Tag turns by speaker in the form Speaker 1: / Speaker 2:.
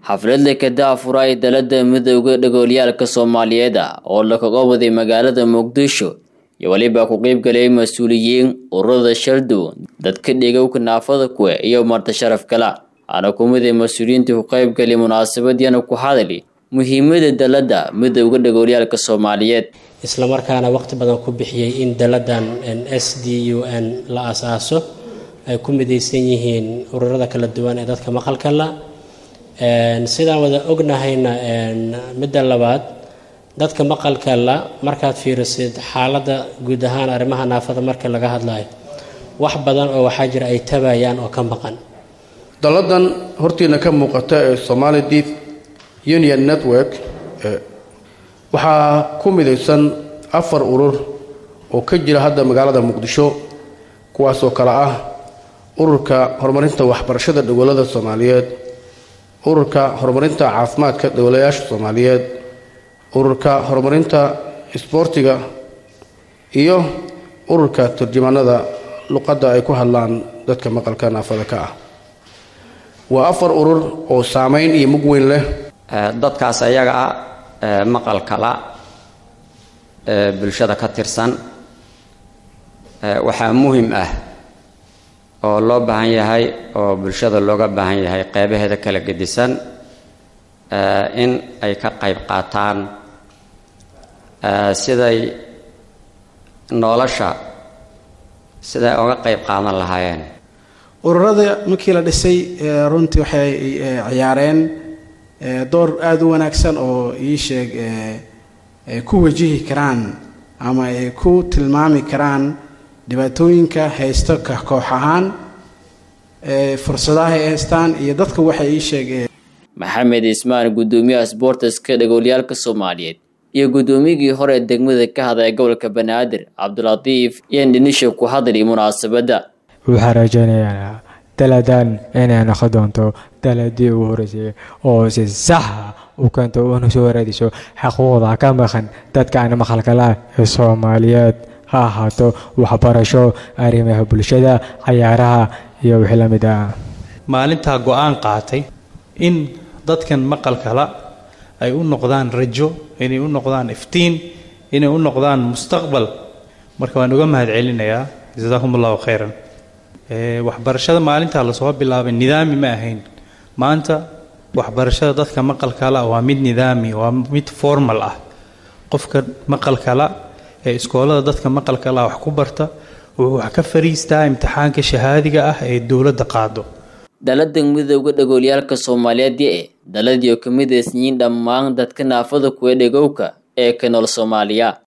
Speaker 1: xafladda kadaafura ee dalada midooda dhagoolyaalka soomaaliyeed ah oo lakaga waday magaalada muqdisho iyo weliba ku qeybgalayay mas-uuliyiin ururada shaldow dadka dhigowka naafada kuwe iyo marti sharaf kala ana kumid ee mas-uuliyiinta ku qeybgalay munaasabadiina ku hadali muhiimada dalada midooda dhagoolyaalka soomaaliyeed
Speaker 2: islamarkaana waqti badan ku bixiyey in daladan s d u n la asaaso ay ku midaysan yihiin ururada kala duwan ee dadka maqalka la sidaan wada ognahayna midda labaad dadka maqalka la markaad fiirisid xaaladda guud ahaan arrimaha naafada marka laga hadlayo wax badan oo waxaa jira ay tabayaan oo ka maqan
Speaker 3: dalladan hortiina ka muuqata ee somali deaf union network waxaa ku midaysan afar urur oo ka jira hadda magaalada muqdisho kuwaasoo kale ah ururka horumarinta waxbarashada dowlada soomaaliyeed ururka horumarinta caafimaadka dowlayaasha soomaaliyeed ururka horumarinta isboortiga iyo ururka turjumaanada luqadda ay ku hadlaan dadka maqalka naafada ka ah waa afar urur oo saameyn iyo mug weyn leh
Speaker 4: dadkaas ayaga ah maqalkala bulshada ka tirsan waxaa muhim ah oo loo baahan yahay oo bulshada looga baahan yahay qeybaheeda kala gedisan in ay ka qayb qaataan siday nolosha siday oga qayb qaadan lahaayeen
Speaker 5: ururada markii la dhisay runtii waxay ciyaareen door aada u wanaagsan oo ii sheeg ay ku wajihi karaan ama ay ku tilmaami karaan dhibaatooyinka haysto ka koox ahaan fursadaha ay haystaan iyo dadka waxay ii sheegeen
Speaker 1: maxamed ismaan guddoomiyaha sboortiska dhagoolyaalka soomaaliyeed iyo guddoomiyigii hore degmada ka hadlaya gobolka banaadir cabdilatiif iyo dhinisha ku hadlay munaasabadda
Speaker 6: waxaan rajaynayaa daladan inay noqon doonto daladii ugu horeysay oo si saxa u keento una soo waraadiso xaquuqda ka maqan dadka aan maqalkala ee soomaaliyeed ha ahaato waxbarasho arrimaha bulshada cayaaraha iyo wixii la mid ah
Speaker 7: maalintaa go-aan qaatay in dadkan maqalkala ay u noqdaan rajo inay u noqdaan iftiin inay u noqdaan mustaqbal marka waan uga mahad celinayaa jasaakum allahu khayran waxbarashada maalintaa lasoo bilaabay nidaami ma ahayn maanta waxbarashada dadka maqalkala waa mid nidaami waa mid formal ah qofka maqalkala ee iskoolada dadka maqalkala wax ku barta wuxuu wax ka fariistaa imtixaanka shahaadiga ah ee dowladda qaado
Speaker 1: dalada midooda dhagoolyaalka soomaaliyeed ee daladiio ka midaysan yihiin dhammaan dadka naafada kuwa dhegowka ee ka nool soomaaliya